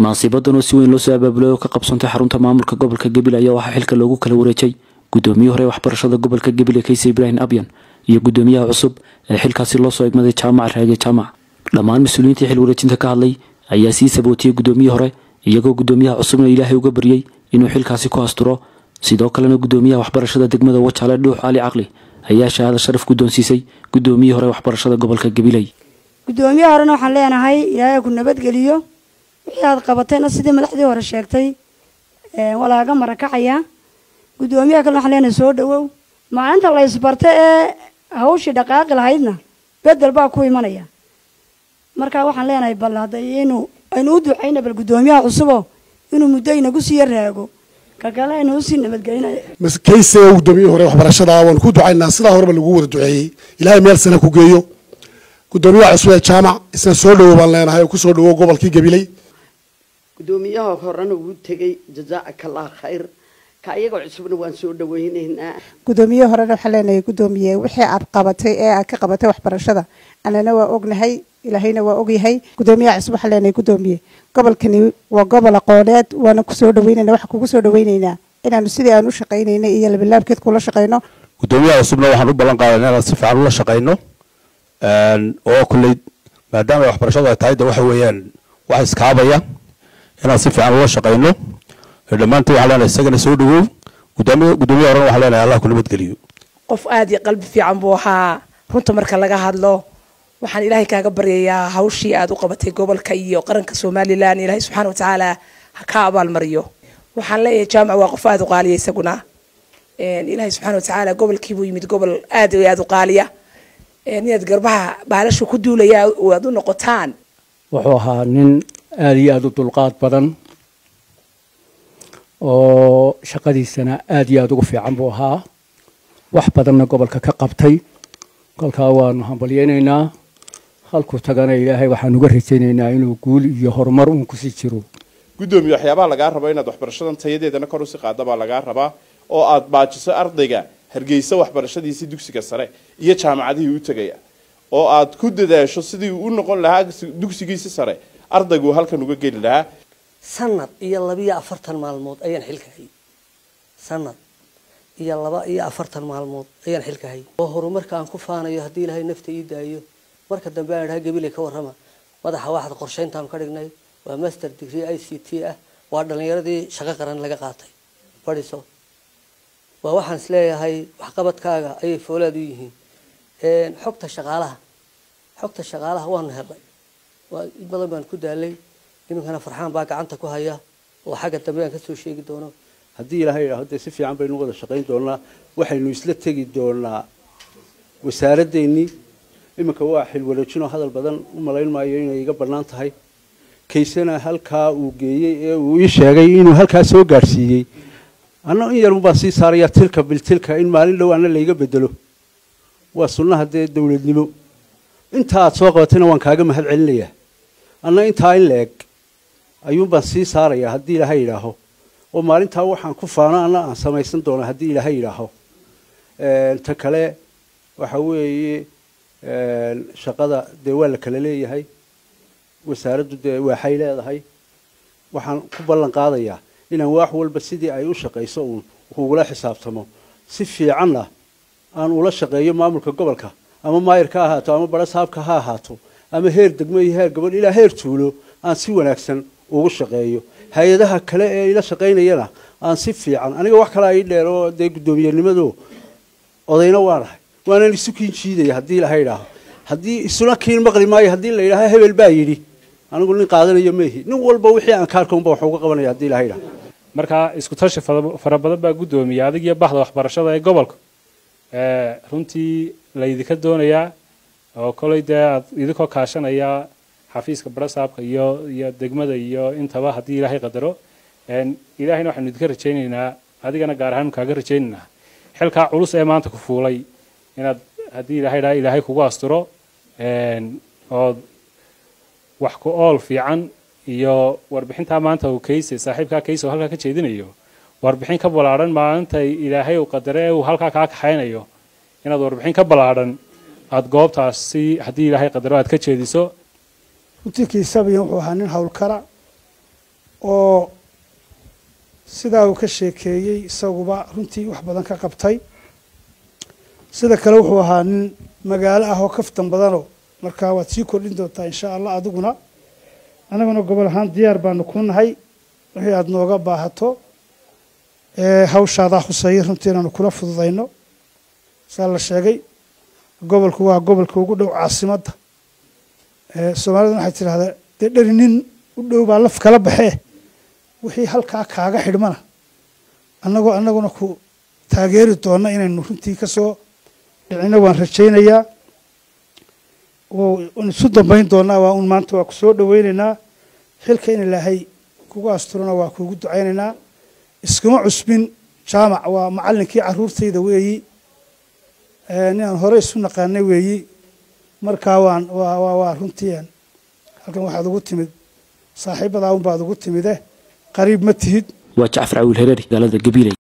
munaasibadan oo si weyn loo soo abaabulay oo ka qabsantay xarunta maamulka gobolka gabil ayaa waxaa xilka loogu kala wareejay gudoomiyihii hore waxbarashada gobolka gabil kayse ibraahim abyan iyo gudoomiyaha cusub ee xilkaasi loo soo egmaday jaamac raage jaamac dhammaan mas-uuliyiintii xil wareejinta ka hadlay ayaa sii sabootiyey gudoomiyihii hore iyagoo gudoomiyaha cusubna ilaahay uga baryey inuu xilkaasi ku asturo sidoo kalena gudoomiyaha waxbarashada degmada wajaale dhuux cali caqli ayaa shahaada sharaf guddoonsiisay gudoomiyihii hore waxbarashada gobolka gabiley gudoomiyaha horena waxaan leenahay ilaahay ku nabadgeliyo wixii aad qabatayna sidii madaxdii hore sheegtay waa lagaga marakacaya gudoomiyaha kalena waxaan leenahay soo dhawow maalinta la isbarta ee hawshii dhaqaaqi lahaydna bedel baa ku imanaya marka waxaan leenahay bal hadda inu aynu u ducayna bal gudoomiyaha cusubo inuu muddo inagu sii yaraago kakale aynu usii nabadgelinayo kayse gudoomiyihi hore waxbarashada waanu ku ducaynaa sidaa horeba lagu wada duceeyey ilaahay meel sana ku geeyo gudoomiyaha cusub ee jaamac isna soo dhawow baan leenahay oo kusoo dhawow gobolkii gabiley gudoomiyaha horena wuu tegey jazaaka allah khayr ka iyagoo cusubna waan soo dhaweynaynaa gudoomiye horena waxaan leenahay gudoomiye wixii aad qabatay ee aad ka qabatay waxbarashada annana waa ognahay ilaahayna waa ogyahay gudoomiyaha cusub waxaan leenahay gudoomiye gobolkani waa gobol aqooneed waana kusoo dhaweynayna waxaan kugu soo dhaweynaynaa inaanu sidii aan u shaqaynayna iyo labilaabkeed kula shaqayno gudoomiyaha cusubna waxaan u ballan qaadana inaan si fiican ula shaqayno oo kulley maadaama waxbarashadu ay tahay de waxa weeyaan wax iskaabaya inaan si fiican ula shaqayno dhammaantii waxaan leenahay isagana soo dhawow gudoomiya gudoomiya horena waxaan leenahay allah ku nabadgeliyo qof aada iyo qalbi fiican buu ahaa runta marka laga hadlo waxaan ilaahay kaaga baryayaa hawshii aad u qabatay gobolka iyo qaranka somalilan ilaahay subxaana watacaala ha ka abaalmariyo waxaan leeyahay jaamac waa qof aada u qaaliya isaguna ilaahay subxaana watacaala gobolkiibuu yimid gobol aada iyo aada u qaaliya inaad garbaha baalashu ku duulaya aad u noqotaan wuxuu ahaa nin aada iyo aada u dulqaad badan oo shaqadiisana aada iyo aada ugu fiican buu ahaa wax badanna gobolka ka qabtay kolkaa waanu hambalyeynaynaa halkuu tagana ilaahay waxaan uga rajaynaynaa inuu guul iyo horumar uun kusii jiro gudoomiye waxyaabaha lagaa rabo inaad waxbarashadan tayadeedana kor usii qaada baa lagaa rabaa oo aad baajiso ardayga hargeysa waxbarashadiisii dugsiga sare iyo jaamacadihii u tegaya oo aad ku dadaasho sidii uu u noqon lahaa dugsigiisi sare ardaygu halkan uga geli lahaa sanad iyo labiyo afartan maalmood ayaan xilka hayay sanad iyo laba iyo afartan maalmood ayaan xilka hayay oo horumarka aan ku faanayo haddii ilaahay nafta ii daayo marka dambe aan idhaha gabiley ka warrama madaxa waaxda qorshayntaan ka dhignay waa master degree i c t ah waa dhallinyaradii shaqo qaran laga qaatay fadhiso waa waxaan is leeyahay waxqabadkaaga ayay foolaad u yihiin xogta shaqaalaha xogta shaqaalaha waanu helnay waa in badan baan ku daalay iminkana farxaan baa gacanta ku haya oo xagga dambe aan kasoo sheegi doono haddii ilaahay idhaaho dee si fiican baynu wada shaqayn doonaa waxaynu isla tegi doonaa wasaaradeennii iminka waa xilwareejinoo hadal badan u malayn maayo inay iga bannaan tahay kaysana halkaa uu geeyey ee uu ii sheegay inuu halkaa soo gaadhsiiyey anna in yarun baan sii saarayaa tilka biltilka in maalin dhow anna layga bedelo waa sunnaha dee dowladnimo inta aad soo qabatayna waan kaaga mahad celinayaa anna intaa in la-eg ayuunbaan sii saarayaa haddii ilaahay yidhaaho oo maalintaa waxaan ku faano anna aan samaysan doona haddii ilaahay yidhaaho ta kale waxa weeye shaqada dee waa la kala leeyahay wasaaraddu dee waaxay leedahay waxaan ku ballan qaadayaa inaan waax walba sidii ay u shaqayso uun kugula xisaabtamo si fiicanna aan ula shaqeeyo maamulka gobolka ama maayirka ha ahaato ama barasaabka ha ahaato ama heer degmo iyo heer gobol ilaa heer tuulo aan si wanaagsan ugu shaqeeyo hay-adaha kale ee ila shaqaynayana aan si fiican aniga wax kale ai dheer oo dee guddoomiyenimado odayna waanahay waanaan isu kiin jiidaya haddii ilaha idhaaho haddii isuna kiin maqli maayo haddii la yidhaaho hebel baa yidhi anigu nin qaadanayo maihi nin walba wixii aan kaarka unba wax uga qabanaya haddii ilaha idhaaho markaa isku tashi fara badan baa guddoomiya adig iyo baxda waxbarashada ee gobolka runtii laydinka doonayaa oo koley dee aad idinkoo kaashanaya xafiiska barasaabka iyo iyo degmada iyo intaba haddii ilaahay qadaro ilaahayna waxaynu idinka rajaynaynaa adigana gaar ahaan kaaga rajaynaynaa xilkaa culus ee maanta ku fuulay inaad haddii ilaahay dhaa ilaahay kugu asturo ood wax ku ool fiican iyo warbixintaa maanta uu kayse saaxiibkaa kayse oo halkaa ka jeedinayo warbixin ka ballaadhan maalintay ilaahay uu qadare ee uu halkaa kaa kaxaynayo inaad warbixin ka ballaadhan aada goobtaasi haddii ilaahay qadaro aad ka jeediso runtii kiisabiyan wuxuu ahaa nin howlkara oo sidaa uu ka sheekeeyey isaguba runtii wax badan ka qabtay sida kale wuxuu ahaa nin magaalo ah oo kaftan badanoo markaa waad sii kordhin doontaa insha allah adiguna annaguna gobol ahaan diyaar baanu ku nahay wixii aada nooga baahato hawshaadaa khuseeya runtii inaanu kula fududayno saa la sheegay gobolku waa gobolka ugu dhow caasimadda soomaaliduna waxay tidhahdaa dee dheri nin u dhow baa laf kala baxee wixii halkaa kaaga xidhmana annagoo annaguna ku taageeri doona inaynu runtii ka soo dhicino waan rajaynayaa waan isu dambayn doonaa waa un maanta waa ku soo dhoweynaynaa xilka in ilaahay kugu asturana waa kuugu ducaynaynaa iskuma cusbin jaamac waa macallinkii caruurtayda weeyi ninaan hore isu naqaanay weeyi markaa waan waa waa waa runtii halkan waxaad ugu timid saaxiibadaa un baad ugu timide qariib ma tihid waa jacfar cawiil hereeri magaalada gabiley